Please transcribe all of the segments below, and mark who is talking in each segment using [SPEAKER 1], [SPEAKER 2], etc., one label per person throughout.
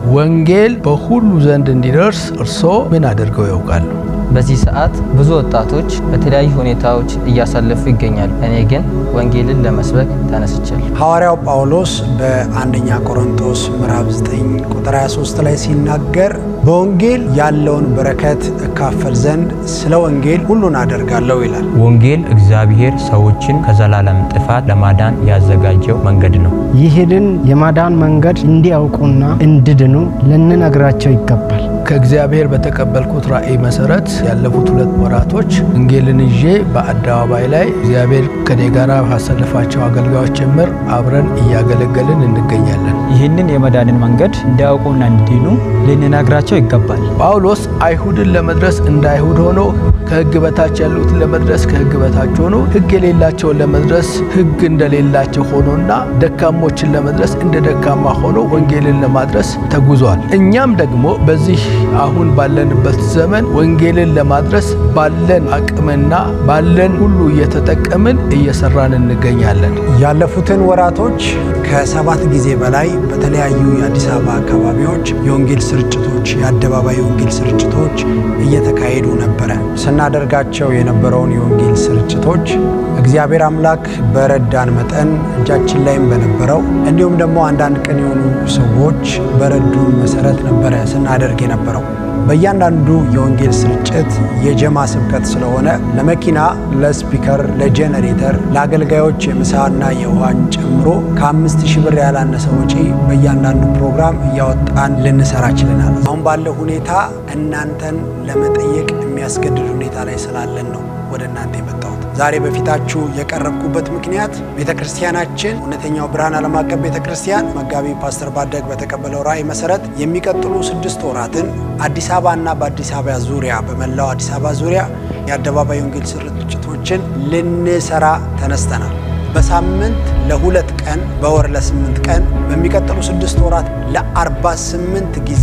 [SPEAKER 1] ወንጌል በሁሉ ዘንድ እንዲደርስ እርስዎ ምን አድርገው ያውቃሉ?
[SPEAKER 2] በዚህ ሰዓት ብዙ ወጣቶች በተለያዩ ሁኔታዎች እያሳለፉ ይገኛሉ። እኔ ግን ወንጌልን ለመስበክ ተነስቻለሁ።
[SPEAKER 3] ሐዋርያው ጳውሎስ በአንደኛ ቆሮንቶስ ምዕራፍ 9 ቁጥር 23 ላይ ሲናገር በወንጌል ያለውን በረከት እካፈል ዘንድ ስለ ወንጌል ሁሉን አደርጋለሁ ይላል።
[SPEAKER 4] ወንጌል እግዚአብሔር ሰዎችን ከዘላለም ጥፋት ለማዳን ያዘጋጀው መንገድ ነው።
[SPEAKER 5] ይህንን የማዳን መንገድ እንዲያውቁና እንዲድኑ ልንነግራቸው ይገባል።
[SPEAKER 1] ከእግዚአብሔር በተቀበልኩት ራእይ መሰረት ያለፉት ሁለት ወራቶች ወንጌልን ይዤ በአደባባይ ላይ እግዚአብሔር ከኔ ጋር ካሰለፋቸው አገልጋዮች ጭምር አብረን እያገለገልን እንገኛለን።
[SPEAKER 6] ይህንን የመዳንን መንገድ እንዲያውቁና እንዲድኑ ልንነግራቸው ይገባል።
[SPEAKER 1] ጳውሎስ አይሁድን ለመድረስ እንደ አይሁድ ሆኖ ከሕግ በታች ያሉትን ለመድረስ ከሕግ በታች ሆኖ ሕግ የሌላቸውን ለመድረስ ሕግ እንደሌላቸው ሆኖና ደካሞችን ለመድረስ እንደ ደካማ ሆኖ ወንጌልን ለማድረስ ተጉዟል። እኛም ደግሞ በዚህ አሁን ባለንበት ዘመን ወንጌልን ለማድረስ ባለን አቅምና ባለን ሁሉ እየተጠቀምን እየሰራን እንገኛለን።
[SPEAKER 3] ያለፉትን ወራቶች ከሰባት ጊዜ በላይ በተለያዩ የአዲስ አበባ አካባቢዎች የወንጌል ስርጭቶች፣ የአደባባይ የወንጌል ስርጭቶች እየተካሄዱ ነበረ። ስናደርጋቸው የነበረውን የወንጌል ስርጭቶች እግዚአብሔር አምላክ በረዳን መጠን እጃችን ላይም በነበረው እንዲሁም ደግሞ አንዳንድ ቀን የሆኑ ሰዎች በረዱን መሰረት ነበረ ስናደርግ የነበረው። በእያንዳንዱ የወንጌል ስርጭት የጀማ ስብከት ስለሆነ ለመኪና፣ ለስፒከር፣ ለጄኔሬተር፣ ለአገልጋዮች የምሳና የውሃን ጨምሮ ከአምስት ሺህ ብር ያላነሰ ወጪ በእያንዳንዱ ፕሮግራም እያወጣን ልንሰራ ችለናል። አሁን ባለው ሁኔታ እናንተን ለመጠየቅ የሚያስገድድ ሁኔታ ላይ ስላለን ነው ወደ እናንተ የመጣሁት። ዛሬ በፊታችሁ የቀረብኩበት ምክንያት ቤተ ክርስቲያናችን እውነተኛው ብርሃን ዓለም አቀፍ ቤተ ክርስቲያን መጋቢ ፓስተር ባደግ በተቀበለው ራእይ መሰረት የሚቀጥሉ ስድስት ወራትን አዲስ አበባ እና በአዲስ አበባ ዙሪያ በመላው አዲስ አበባ ዙሪያ የአደባባይ ወንጌል ስርጭቶችን ልንሰራ ተነስተናል። በሳምንት ለሁለት ቀን በወር ለስምንት ቀን በሚቀጥሉ ስድስት ወራት ለአርባ ስምንት ጊዜ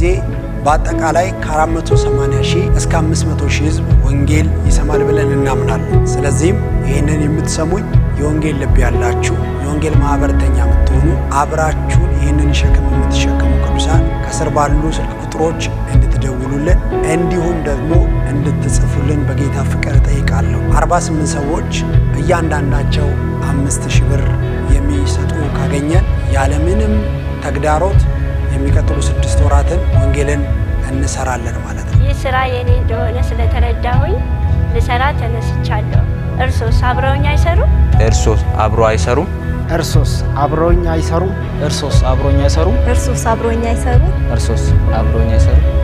[SPEAKER 3] በአጠቃላይ ከ480 ሺህ እስከ 500 ሺህ ህዝብ ወንጌል ይሰማል ብለን እናምናለን። ስለዚህም ይህንን የምትሰሙኝ የወንጌል ልብ ያላችሁ የወንጌል ማህበረተኛ የምትሆኑ አብራችሁን ይህንን ሸክም የምትሸከሙ ቅዱሳን ከስር ባሉ ስልክ ቁጥሮች እንድትደውሉልን እንዲሁም ደግሞ እንድትጽፉልን በጌታ ፍቅር እጠይቃለሁ። 48 ሰዎች እያንዳንዳቸው አምስት ሺህ ብር የሚሰጡ ካገኘን ያለምንም ተግዳሮት የሚቀጥሉ ስድስት ወራትን ወንጌልን እንሰራለን ማለት ነው።
[SPEAKER 7] ይህ ስራ የኔ እንደሆነ ስለተረዳሁኝ ልሰራ ተነስቻለሁ። እርሶስ አብረውኝ አይሰሩም?
[SPEAKER 4] እርሶስ አብሮ አይሰሩም?
[SPEAKER 5] እርሶስ አብረውኝ አይሰሩም?
[SPEAKER 6] እርሶስ አብሮኝ አይሰሩም?
[SPEAKER 8] እርሱስ አብሮኝ አይሰሩም?
[SPEAKER 2] እርሶስ አብሮኝ አይሰሩም?